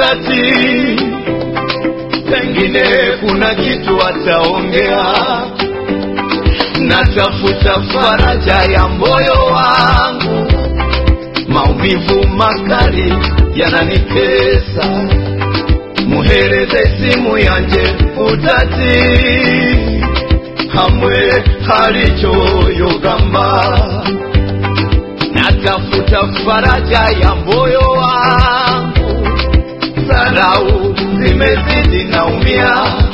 utati, pengine kuna kitu ataongea. Natafuta faraja ya moyo wangu, maumivu makali yananitesa. Muhereze simu yanje utati, hamwe halichoyogamba natafuta faraja ya moyo wangu, dharau zimezidi, naumia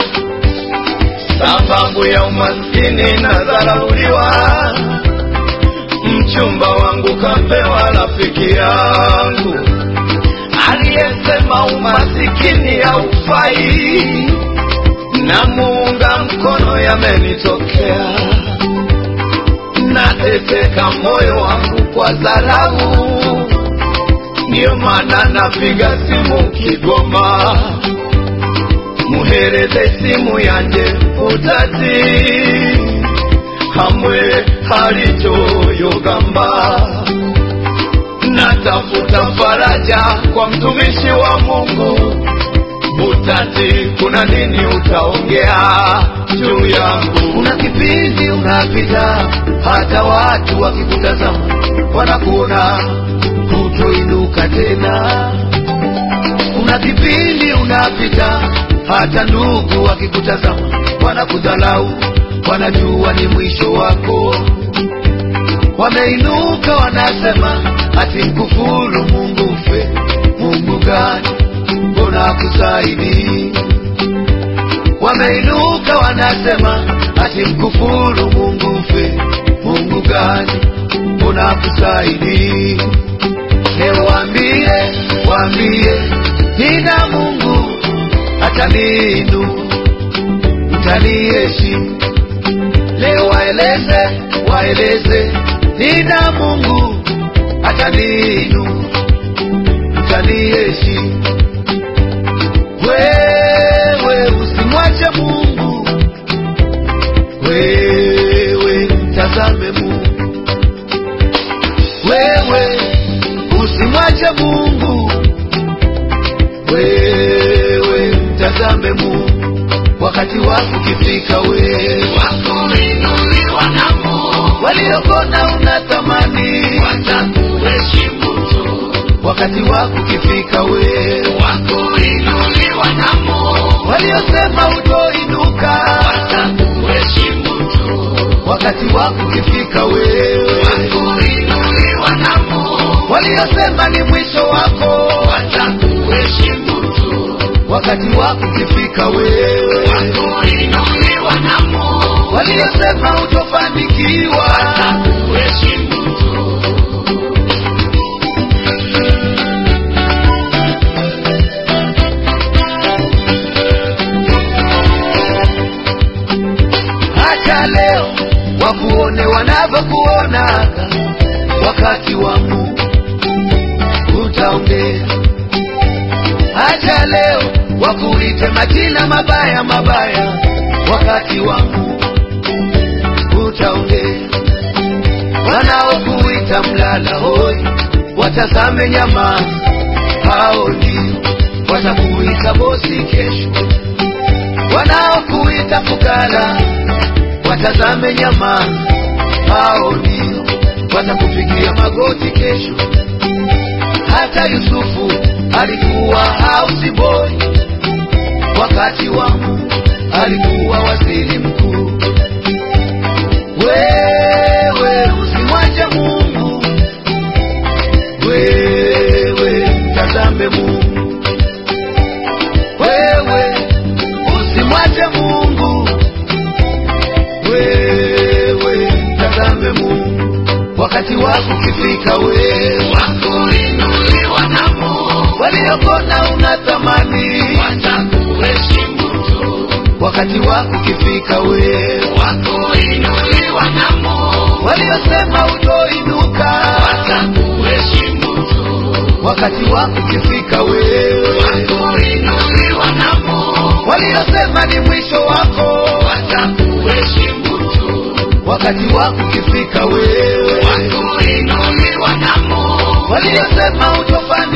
sababu ya umaskini na dharauliwa. Mchumba wangu kapewa rafiki yangu aliyesema umasikini haufai, na muunga mkono yamenitokea nateseka moyo wangu kwa dharau, ndiyo maana napiga simu Kigoma, muhereze simu yanje utati, hamwe halichoyogamba. Natafuta faraja kwa mtumishi wa Mungu utati, kuna nini utaongea juu yangu? Kuna kipindi unapita, hata watu wakikutazama wanakuona kutoinuka tena. Kuna kipindi unapita, hata ndugu wakikutazama wanakudhalau, wanajua ni mwisho wako. Wameinuka wanasema ati mkufuru Mungu mfe. Mungu gani? Mbona akusaidii? Wameinuka wanasema ati mkufuru Mungu mfe. Mungu gani? Mbona akusaidii? Leo waambie, waambie nina Mungu ataniinua, mtaniheshimu. Leo waeleze, waeleze nina Mungu ataniinua, mtaniheshimu. Wewe usimwache Mungu, wewe mtazame Mungu, wewe usimwache Mungu, wewe mtazame Mungu. Wakati wako ukifika, wewe wakuinuliwa na Mungu, waliokona unatamani, watakuheshimu tu. wakati wako ukifika, wewe Wakuinuliwa na Mungu, waliosema utoinuka, watakuheshimu tu. wakati wako ukifika, wewe Wakuinuliwa na Mungu, waliosema ni mwisho wako, watakuheshimu tu. wakati wako ukifika, wewe Wakuinuliwa na Mungu, waliosema utofanikiwa, watakuheshimu tu. hata leo wakuone wanavyokuonaga, wakati wa Mungu utaongea. Hata leo wakuite majina mabaya mabaya, wakati wa Mungu utaongea. Wanaokuita mlala hoi, watazame nyama, hao ndio watakuita bosi kesho. Wanaokuita fukara, watazame nyama, hao ndio watakupigia magoti kesho. Hata Yusufu alikuwa house boy, wakati wa Mungu alikuwa waziri mkuu. Wewe usimwache Mungu, wewe mtazame Mungu, wewe usimwache Mungu, wewe mtazame Mungu. Wakati wako ukifika, wewe Wakuinuliwa na Mungu, waliokona unatamani, watakuheshimu tu. wakati wako ukifika, wewe Wakuinuliwa na Mungu, waliosema utoinuka, watakuheshimu tu. wakati wako ukifika, wewe Wakuinuliwa na Mungu, waliosema ni mwisho wako, watakuheshimu tu. wakati wako ukifika, wewe Wakuinuliwa na Mungu, waliosema utofanikiwa